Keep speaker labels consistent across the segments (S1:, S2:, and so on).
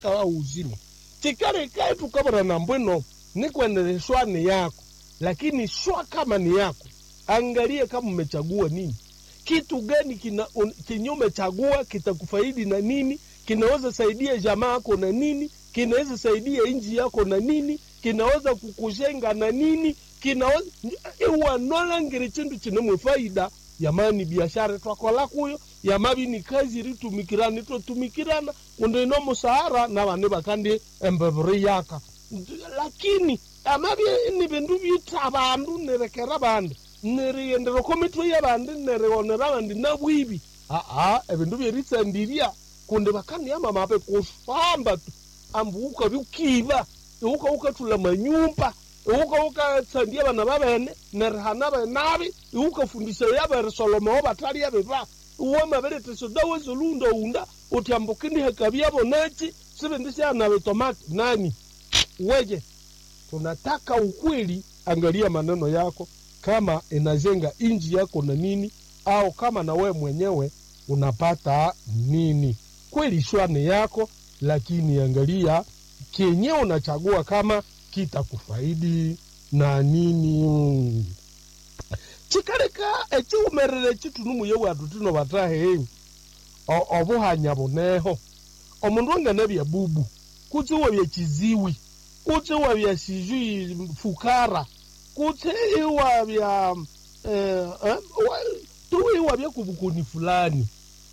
S1: kawa uzima chikale kaitu kabara na mbwino nikwendele shwa ni yako lakini shwa kama ni yako angalie kama umechagua nini kitu gani kina un, chenye umechagua kitakufaidi na nini kinaweza saidia jamaa yako na nini kinaweza saidia nchi yako na nini kinaweza kukushenga na nini kinaweza iwanolangire chindu chinemwe faida yamani biashara twakola kuyo yamabi ni kazi ritumikirana itotumikirana kundo ino musahara na bane bakandi embeburi yaka lakini amabi ni bindu bita bandu nerekera bandi nerigendera komitwe y'abandi nerionera abandi nabwibi aa ebindu byeritsandirya kundi bakaniama mabe kufamba tu ambu ukabi ukiba iuka ukatula manyumba iuka ukatsandia bana babene nerihana benabi iukafundisha yabere solomowo batali yabiba uwe mabelete sodawe zolunda unda uti ambukini hekabyabo nachi sibindi syanabe tomati nani weje tunataka ukweli angalia maneno yako kama inajenga inji yako na nini au kama na wewe mwenyewe unapata nini kweli shwane yako lakini angalia kenye unachagua kama kitakufaidi na nini chikaleka echiumerere chitunumuye watu tino batahe obuhanya buneho omundu angana bya bubu kutsi wabya chiziwi kutsi wabya sijui fukara kutsi iwabya eh, eh, tuwe iwabya kubukoni fulani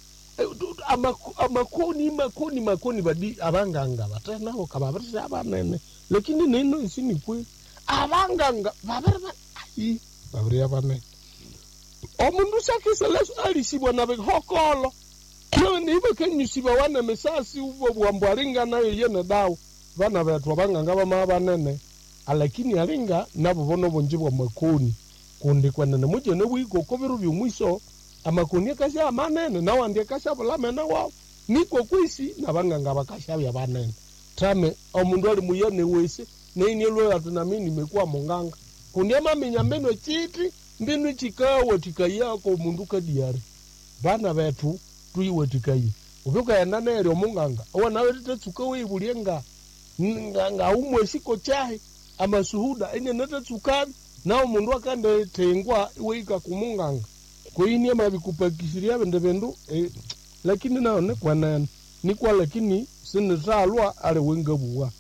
S1: amakoni makoni makoni badi abanganga batenaho kababirisha abanene lakini nino isini kweli abanganga babiri ayi babiri abanene omundu sakiseleso alisibwa na bihokolo nawe niibe kenyusiba wana misasi ubo bwambu alinga nayo yene dawo bana betu abanganga bama abanene alakini alinga nabo bono bonji bwa makoni kundi kwenene mujene bwiko kobiru byomwiso amakoni akasha amanene nawandi akasha bulamene wawo niko kwisi nabanganga bakashabya banene tame omundu ali muyene wese neinilwe ati nami nimekuwa munganga kundi amaminya mbino chiti mbinu chikawatikayako mundu kadiari bana betu tuiwatikaye uvyukaenda neryo munganga wanawe titetsuka weibulie nga nga umwesiko chahe amasuhuda ine netatsukani nawo mundu akandetengwa weika kumunganga koinie mavikupakisiria vende vendu eh, lakini nao nikwanene nikwa lakini sinitalwa ali wengabuwa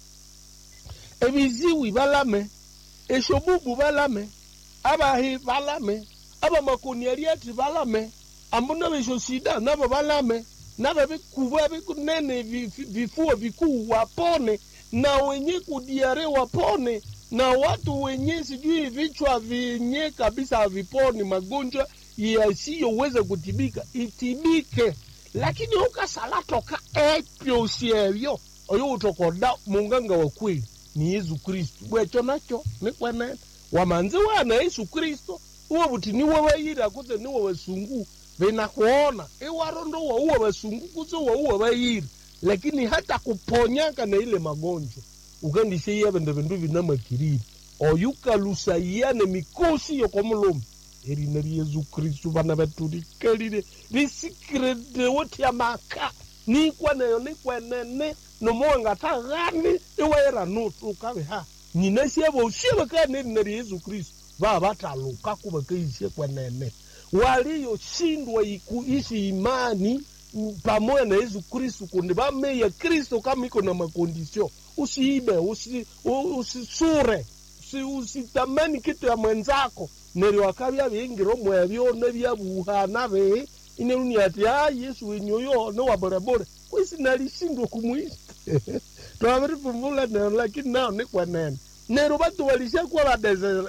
S1: ebiziwi balame eshobubu balame abahi balame abamakoniariati balame ambuna besho sida nabo balame nabo bikuba bikunene vifuo vikuu wapone na wenye kudiare wapone na watu wenye sijui vichwa vyenye kabisa haviponi magonjwa yasiyoweza kutibika itibike lakini ukasalatoka epyo siebyo oyo utokoda munganga wa kweli ni yesu kristu bwecho nacho nikwenene wamanzi wana yesu kristo uwo buti niwe bayira kutse niwe basungu vinakuona iwarondo wauwa basungu kutse wauwa bayira lakini hata kuponyaka na ile magonjwa ukandiseiya vende vindu vinamakiriri oyukalusayiyane mikosi yokomulumi erina ri yesu kristu vana vetu rikalire risikiredewo tia maka nikwaneyo nikwenene nomoangata ghani iwaira nutu ukave ha nyina sieva usieva kane erina ri yesu kristu vaa vataluka kuva keisie kwenene waliyoshindwa kuishi imani pamoja na yesu kristu kundi vameya kristo kama iko na makondisio usiibe usi, usisure usi, usitamani kitu ya mwenzako neryo wakabya bingiro mwebyo nebyabuhana be ineruni ati a yesu wenyoyo ne waborebore kwisi nalishindwa kumwisi twabiripumbula nero lakini nao nikwenene nero batu walishakuwa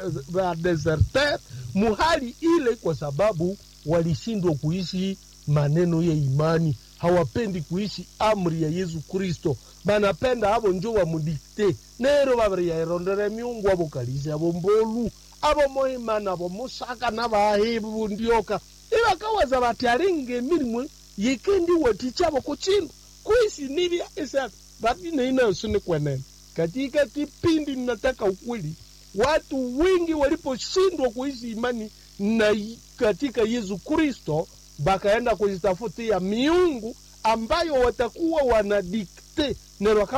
S1: badeserter muhali ile kwa sababu walishindwa kuishi maneno ya imani hawapendi kuishi amri ya yesu kristo banapenda abo njo bamudikte nero babiryairondere miungu abo kalisi abo mbolu abo mohimana abo musaka nabahibu ndioka ibakawaza bati alinga emirimu yikendi watichabo kuchindu kuishi nibya isa bati neinayosi kwenene katika kipindi ninataka ukweli watu wengi waliposhindwa kuishi imani na katika yesu kristo bakaenda kujitafutia miungu ambayo watakuwa wanadikte te neryo